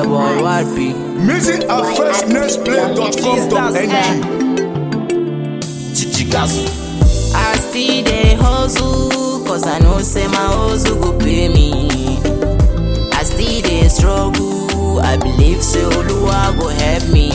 boy YP. Music at firstnextplay.com.ng Chichikasu. I still dey hustle, cause I know say my hustle go pay me. I still dey struggle, I believe say Oluwa go help me.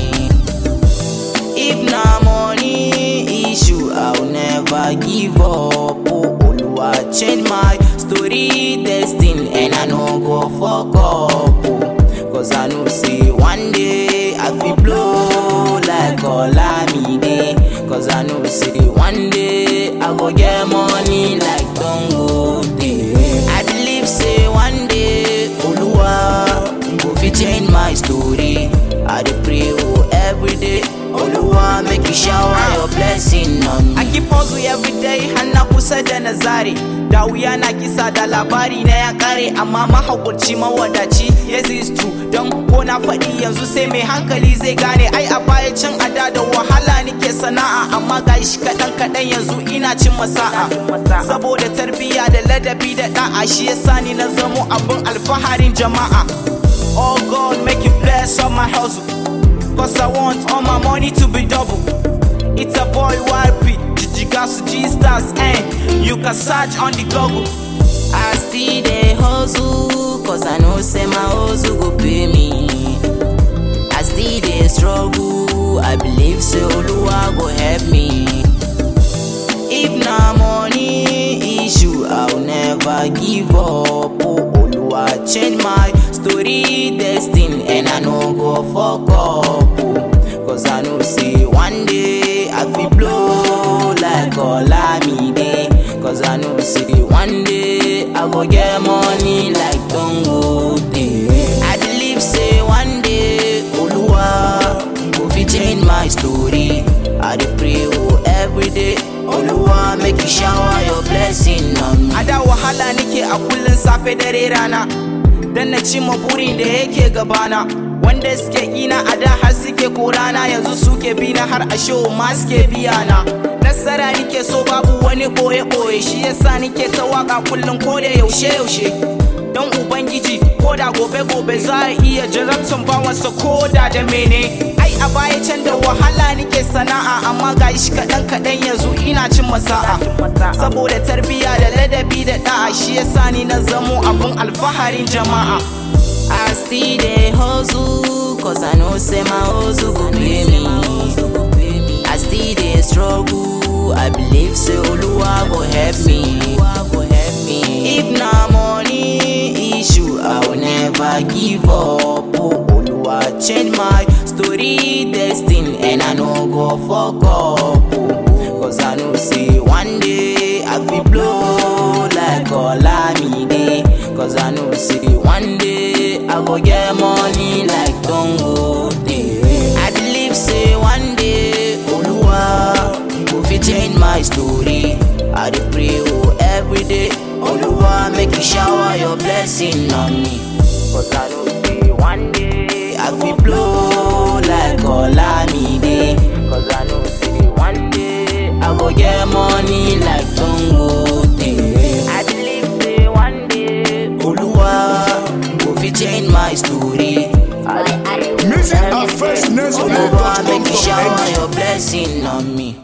If na money issue, I'll never give up. Oh, Oluwa change my story, destiny, and I no go fuck up. Oh, cause I know say one day I feel blow like Olamide. Cause I know say one day I go get money like Dangote. I believe say one day Oluwa go fit change my story. I dey pray oh every day. Oluwa make you shower your blessing on me. I keep hustle every day har na kusa da na zare da wuya na kisa da labari na ya kare amma mahaƙurci mawadaci yes is true don ko na faɗi yanzu sai mai hankali zai gane ai a baya can a da da wahala nike sana'a amma gashi kaɗan kaɗan yanzu ina cin masa'a saboda tarbiyya da ladabi da ɗa'a shi yasa ni na zamo abin alfaharin jama'a oh god make you bless all my hustle Cause I want all my money to be double. It's a boy YP, Jijigasu G Stars, and you can search on the Google. I still dey hustle, cause I know say my hustle go pay me. I still dey struggle, I believe say Oluwa go help me. If na money issue, I'll never give up. Oh, Oluwa change my story, destiny, and I no go fuck up. Oh, cause I know say one day I feel blow like Olamide. Cause I know say one day I go get money like Dangote. I believe say one day Oluwa go fit change my story. I dey pray oh every day. Oluwa make you shower your blessing on me. A da wahala nake a kullun safe dare rana, dan na cimma burin da yake gabana. Wanda suke ina a da har suke korana yanzu suke bi na har a show ma suke biya na. Nasara nike so babu wani ɓoye-ɓoye shi yasa nike ta waka kullum ko da yaushe-yaushe. Don Ubangiji ko da gobe-gobe za a iya jarabtan bawansa ko da da mene. Ai a baya can da wahala nike sana'a amma ga shi kaɗan kaɗan yanzu ina cin masa'a. Saboda tarbiyya da ladabi da ɗa'a shi yasa ni na zamo abin alfaharin jama'a. I still dey hustle, cause I know say my hustle go pay me. I still dey struggle, I believe say Oluwa go help me. If na money issue, I will never give up. Oh, Oluwa change my story, destiny, and I no go fuck up. Oh, cause I know say one day I feel blow like Olamide. Cause I know say one day I go get money like Dangote. I believe say one day Oluwa go fit change my story. I dey pray oh every day. Oluwa make you shower your blessing on me. Cause I know say one day I feel blow like Olamide. Cause I know say one day I go get money like Dangote. I believe say one day Oluwa go fit change my story. I dey pray oh Music every at day. firstnextplay.com.ng Oluwa make you shower your blessing on me.